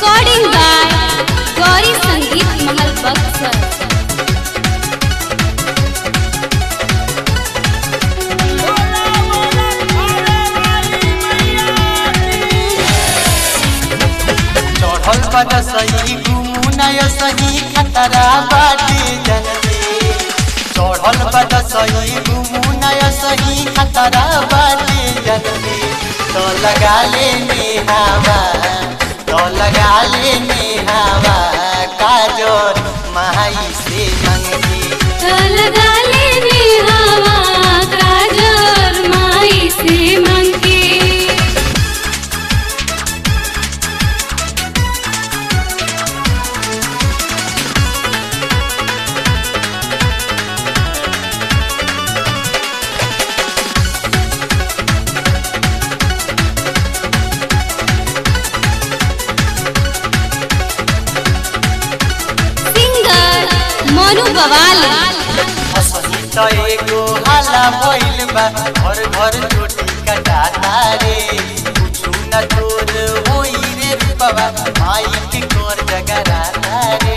Recording by Gauri Sangeet Mahal Baksar. चढ़ल बद सही घुमुनय सही खतरा बाटे जनते चढ़ल बद सही घुमुनय सही खतरा बाटे जनते तो लगा ले नेहावा तो लगा ले नेहावा काजोर माई से मंगे लगा लेने हवा काजर माई से मंगे सिंगर मोनू बवाली असही त एगो हाला भइल बा घर घर चोटी कटाता रे कुछु न तोर होई रे बाबा माई के कोर जगराता रे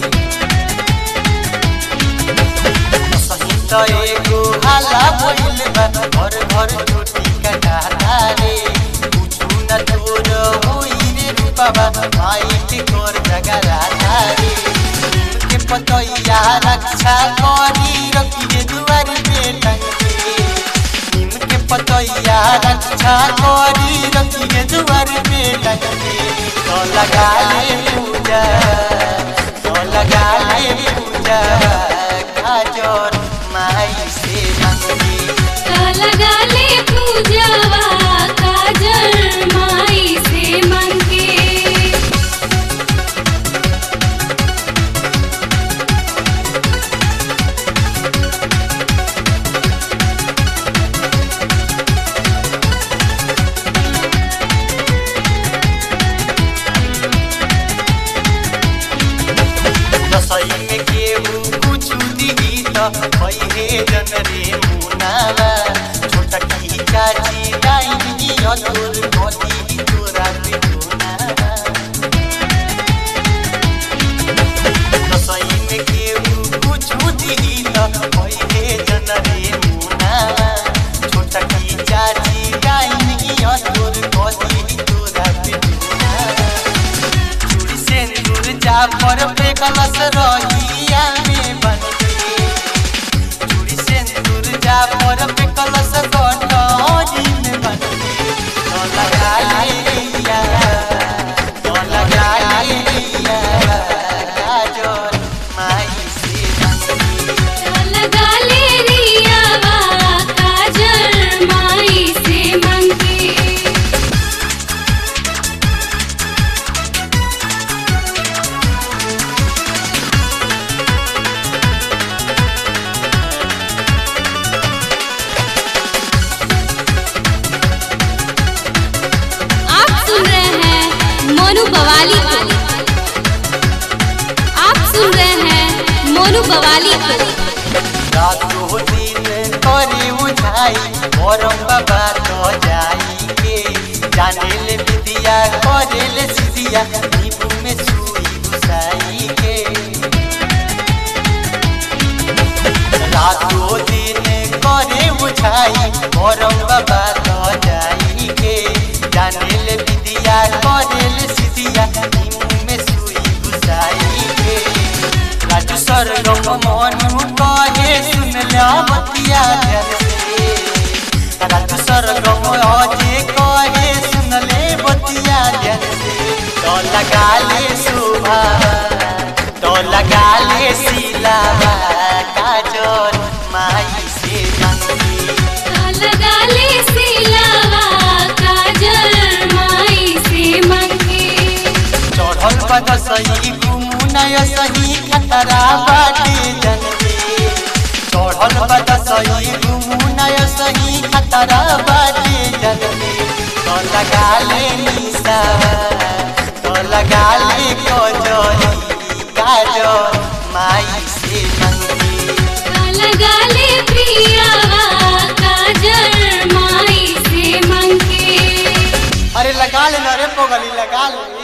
असही त एगो हाला भइल बा घर घर चोटी कटाता रे कुछु न तोर होई रे बाबा माई के कोर जगराता रे के पतैया रक्षा करी रखिए दुआर पे टंगे नीम के पतैया रक्षा करी रखिए दुआर पे टंगे तो लगा ले पूजा तो लगा ले पूजा काजोर माई से मंगे लगा ले पूजवा काजर माई से मंगे रसोई में केहू कुछ दिही त भइहे जन रे मुनावा छोटकी चाची डाइनी अतुर कथी तोरा पे मुनावा रसोई में केहू कुछ दिही त भइहे जन रे मुनावा छोटकी चाची डाइनी अतुर कथी तोरा पे मुनावा चूड़ी सिंदूर जाफर पे कलश रहिया में बनके चूड़ी सिंदूर जाफर पे कलश कटोरी में बनके तो लगा लिया तो लगा लिया काजोर माई से मंगे लगा ले रियावा काजर माई से मंगे आप सुन रहे हैं मोनू बवाली को आप सुन रहे हैं मोनू बवाली को रातो दिन करे बुझाई मोरम बाबा तो जाई के जाने ले विदिया करे ले सिदिया नींबू में सुई घुसाई के रातो दिन करे बुझाई मोरम बाबा तो जाई के जाने ले विदिया करे ले सिदिया नींबू में सुई घुसाई के राजू सरगम मनु कहे सुन ला बतिया ध्यान से राजू सरगम अजे कहे सुन ले बतिया ध्यान से तो लगा ले शोभा तो लगा ले सिलावा काजोर माई से मंगी लगा ले सिलावा काजर माई से मंगे चढ़ल बद सही घुमुनय सही खतरा बाटे जनते चढ़ल बद सही घुमुनय सही खतरा बाटे जनते तो लगा ले निशा तो लगा ले कजरी काजो माई से मंगी लगा ले प्रियावा काजर माई से मंगे अरे लगा ले ना रे पोगली लगा ले